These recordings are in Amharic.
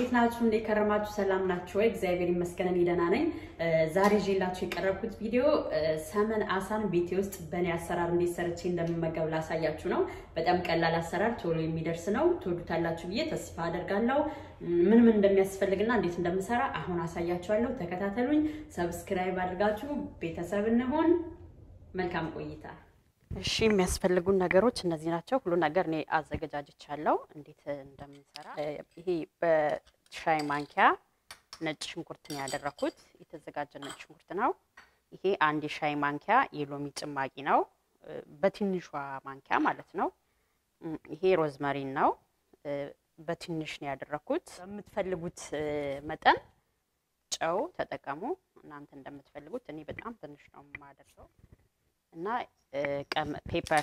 እንዴት ናችሁ? እንዴት ከረማችሁ? ሰላም ናችሁ ወይ? እግዚአብሔር ይመስገን እኔ ደህና ነኝ። ዛሬ ይዤላችሁ የቀረብኩት ቪዲዮ ሰመን አሳን ቤቴ ውስጥ በእኔ አሰራር እንዴት ሰርቼ እንደምመገብ ላሳያችሁ ነው። በጣም ቀላል አሰራር፣ ቶሎ የሚደርስ ነው። ትወዱታላችሁ ብዬ ተስፋ አደርጋለሁ። ምን ምን እንደሚያስፈልግና እንዴት እንደምሰራ አሁን አሳያችኋለሁ። ተከታተሉኝ። ሰብስክራይብ አድርጋችሁ ቤተሰብ እንሆን። መልካም ቆይታ። እሺ የሚያስፈልጉን ነገሮች እነዚህ ናቸው። ሁሉ ነገር እኔ አዘገጃጅቻለሁ እንዴት እንደምንሰራ። ይሄ በሻይ ማንኪያ ነጭ ሽንኩርት ነው ያደረኩት። የተዘጋጀ ነጭ ሽንኩርት ነው። ይሄ አንድ የሻይ ማንኪያ የሎሚ ጭማቂ ነው፣ በትንሿ ማንኪያ ማለት ነው። ይሄ ሮዝመሪን ነው፣ በትንሽ ነው ያደረኩት። በምትፈልጉት መጠን ጨው ተጠቀሙ፣ እናንተ እንደምትፈልጉት። እኔ በጣም ትንሽ ነው የማደርገው እና ፔፐር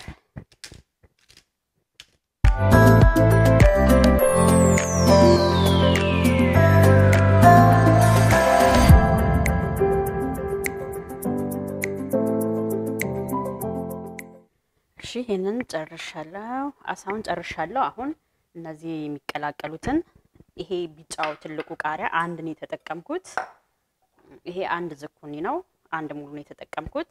እሺ፣ ይሄንን ጨርሻለሁ። አሳውን ጨርሻለሁ። አሁን እነዚህ የሚቀላቀሉትን ይሄ ቢጫው ትልቁ ቃሪያ አንድ ነው የተጠቀምኩት። ይሄ አንድ ዝኩኒ ነው፣ አንድ ሙሉ ነው የተጠቀምኩት።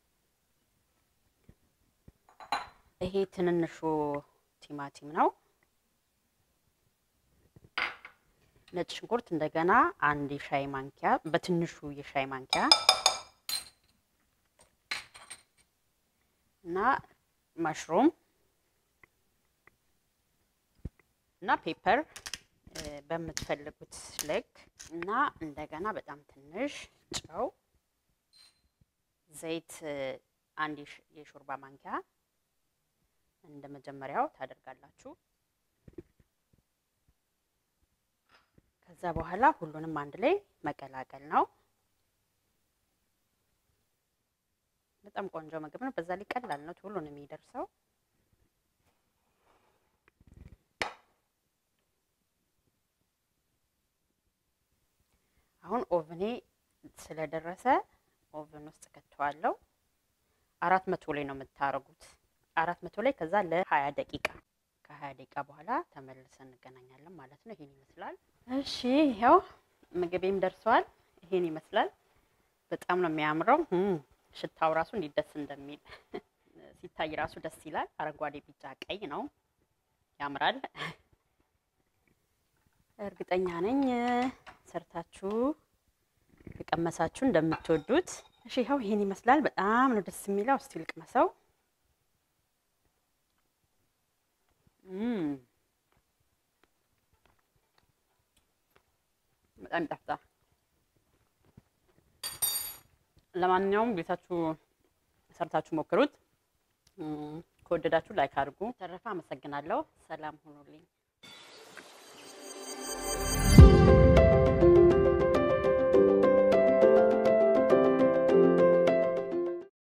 ይሄ ትንንሹ ቲማቲም ነው። ነጭ ሽንኩርት እንደገና አንድ የሻይ ማንኪያ በትንሹ የሻይ ማንኪያ እና ማሽሩም እና ፔፐር በምትፈልጉት ልክ እና እንደገና በጣም ትንሽ ጨው፣ ዘይት አንድ የሾርባ ማንኪያ እንደ መጀመሪያው ታደርጋላችሁ። ከዛ በኋላ ሁሉንም አንድ ላይ መቀላቀል ነው። በጣም ቆንጆ ምግብ ነው። በዛ ላይ ቀላል ነው፣ ቶሎ ነው የሚደርሰው። አሁን ኦቭኔ ስለደረሰ ኦቭን ውስጥ ከተዋለው። አራት መቶ ላይ ነው የምታረጉት አራት መቶ ላይ ከዛ ለሀያ ደቂቃ ከሀያ ደቂቃ በኋላ ተመልሰን እንገናኛለን ማለት ነው። ይሄን ይመስላል። እሺ ይኸው ምግቤም ደርሰዋል። ይሄን ይመስላል። በጣም ነው የሚያምረው። ሽታው ራሱ እንዴት ደስ እንደሚል ሲታይ ራሱ ደስ ይላል። አረንጓዴ፣ ቢጫ፣ ቀይ ነው። ያምራል። እርግጠኛ ነኝ ሰርታችሁ የቀመሳችሁ እንደምትወዱት። እሺ ይኸው ይሄን ይመስላል። በጣም ነው ደስ የሚለው። እስቲ ልቅመሰው። በጣም ይጣፍጣል። ለማንኛውም ቤታችሁ ሰርታችሁ ሞክሩት። ከወደዳችሁ ላይክ አድርጉ። ተረፈ አመሰግናለሁ። ሰላም ሁኑልኝ።